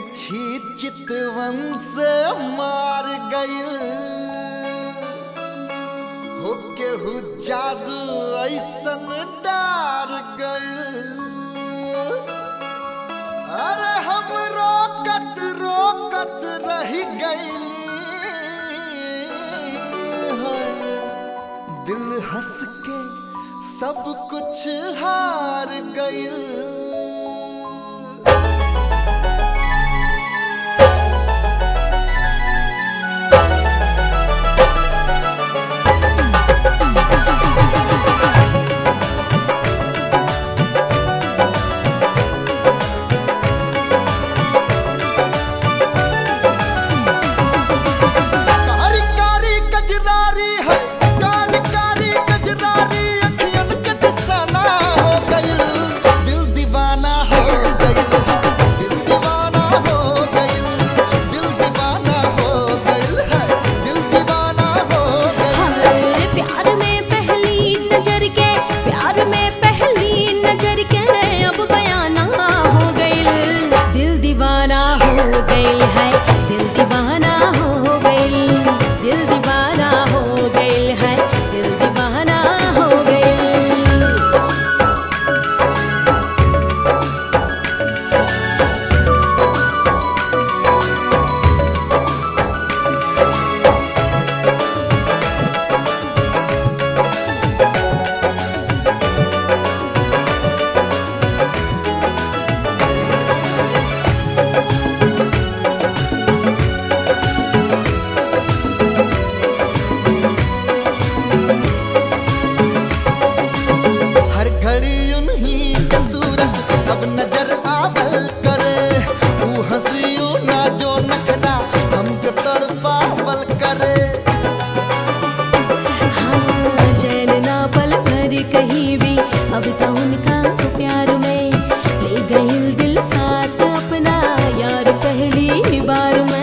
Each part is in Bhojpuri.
तिरछी चितवन से मार गइल हो केहू जादू ऐसन डार गइल अरे हम रोकत रोकत रह गइली दिल हंस के सब कुछ हार गइल कारी कारी कजरारी है कारी कारी कजरारी अखियन के दिसाना हो गइल दिल दीवाना हो गइल दिल दीवाना हो गइल दिल दीवाना हो गइल है दिल दीवाना हो गइल हाय प्यार में पहली नजर के प्यार में पहली नजर के अब बयाना हो गइल दिल दीवाना हो गइल है दिल दीवाना हो गइल दिल दीवाना हो गइल है दिल दीवाना हो गइल हर घड़ी उन्हीं के सूरत अब नजर आवल करे ऊ हंसियो ना जो नखरा हमको तड़पावल करे हाँ, चैन ना पल भर कहीं भी अब तो उनका प्यार में ले गई दिल साथ अपना यार पहली बार में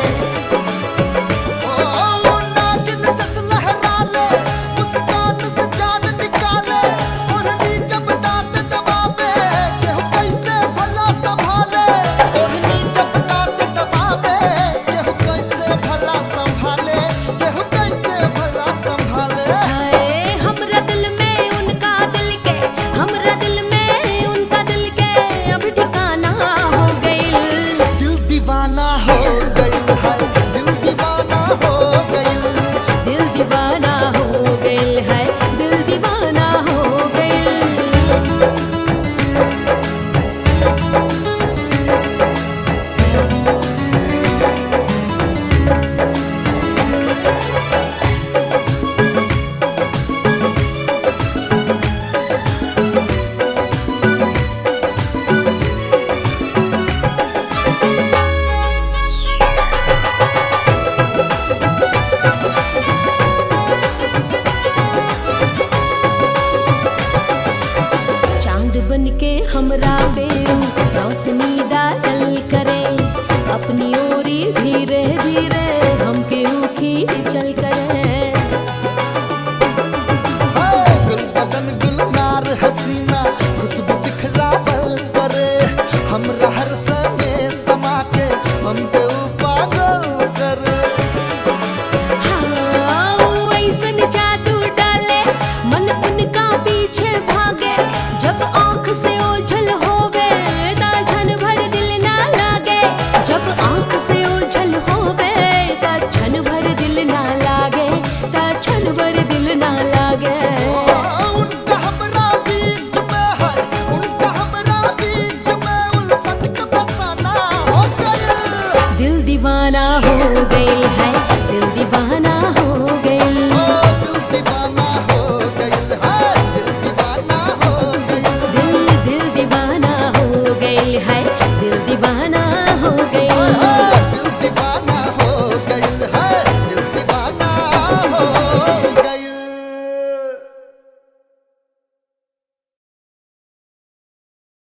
ओ नागिन जस लहरा ले मुस्कान से जान निकाले ओढ़नी जब दांत दबावे केहू कैसे भला संभाले ओढ़नी जब दांत दबावे केहू कैसे भला संभाले केहू कैसे भला संभाले हाय हमरा दिल में उनका दिल के हमरा दिल में उनका दिल के अब ठिकाना हो गइल दिल दीवाना हो गइल है दिल दीवाना हो गइल दिल दीवाना हो गइल है दिल दीवाना हो गइल चांद बन के हमरा पे रोशनी डाल करे अपनी ओरी धीरे धीरे हमके उखी चल करे गुल बदन गुलनार हसीना खुशबू बिखरावल करे हमरा हर समय समा के हम पे ऊ पागल करे हाँ, वो ऐसन जादू डाले मन उनका पीछे भागे जब आँख से ओझल होवे ता क्षण भर दिल ना लागे जब आँख से ओझल होवे ता क्षण भर दिल ना लागे ता क्षण भर दिल ना लागे उनका हमरा बीच में है उनका हमरा बीच में उल्फत का फसाना हो गइल दिल दीवाना हो गई है दिल दीवाना